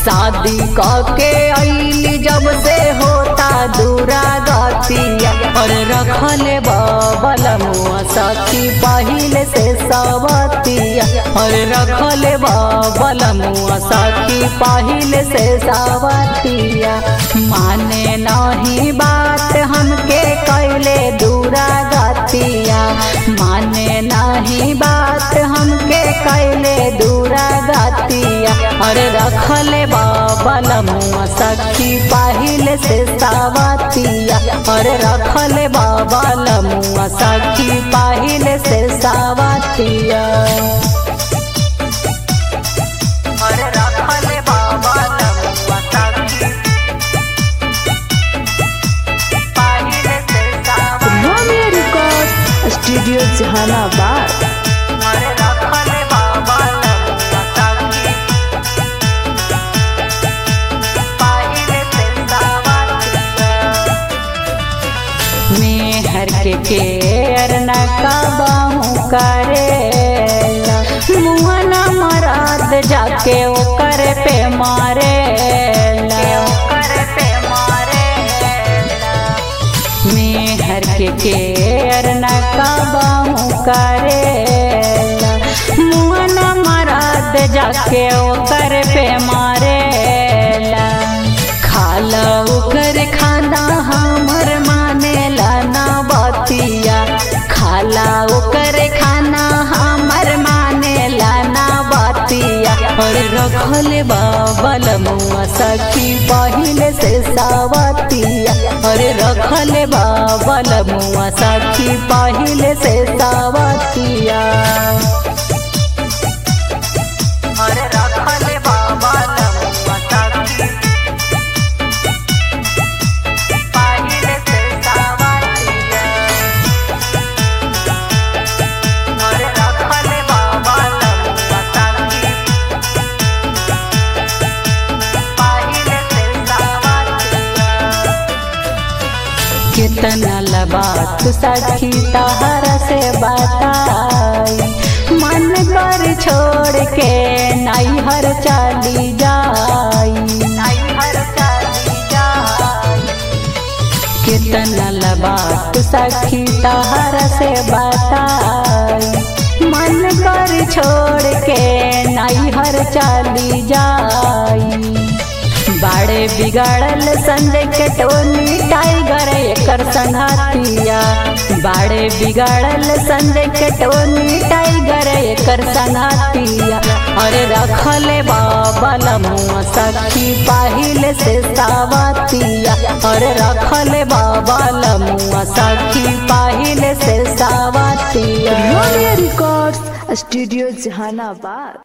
शादी के अली जब से होता दूरा गतिया और रखले बबल मुआ सखी पहिले से सवतिया और रखले बबल मुआ सखी पहिले से सवतिया माने नहीं बात हमके कैले दूरा गतिया माने नहीं बात हमके कैले दूरा गतिया और रखले बबल मुआ सखी पहिले से सावतिया और रखले बबल मुआ सखी पहिले से सावतिया और रखले बबल मुआ सखी पहिले से सावतिया रोमियो रिकॉर्ड स्टूडियो जहानाबाद अरे रखले बबल मुआ सखी पहिले से सावतिया मेहर के केर न कबाहू करे मुहना मराद जाके ओकर पे मारे मेहर के केर न कबाहू करे मुहना मराद जाके ओकर पे मारे खाला ओकर खाना हमर मानेला ना बतिया खाला ओकर खाना हमर मानेला ना बतिया और रखल बाबल मुआ सखी पहिले से सावतिया और रखल बाबल मुआ सखी पहिले से सावतिया और रखल बाबल मुआ सखी पहिले से सावतिया और रखल बाबल मुआ सखी पहिले से सावतिया कितना लबात सखी तहरा से बताई मन कर छोड़ के नैहर चली जाई नैहर चली जाई कितना लबात सखी तहरा से बताई मन कर छोड़ के नैहर चली जाई बाड़े बिगाड़ल संजय के टोनी टाइगर एकर संघातिया बाड़े बिगाड़ल संजय के टोनी टाइगर एकर संघातिया अरे रखले बाबल मुआ सखी पहिले से सावतिया अरे रखले बाबल मुआ सखी पहिले से सावतिया रोमियो रिकॉर्ड्स स्टूडियो जहानाबाद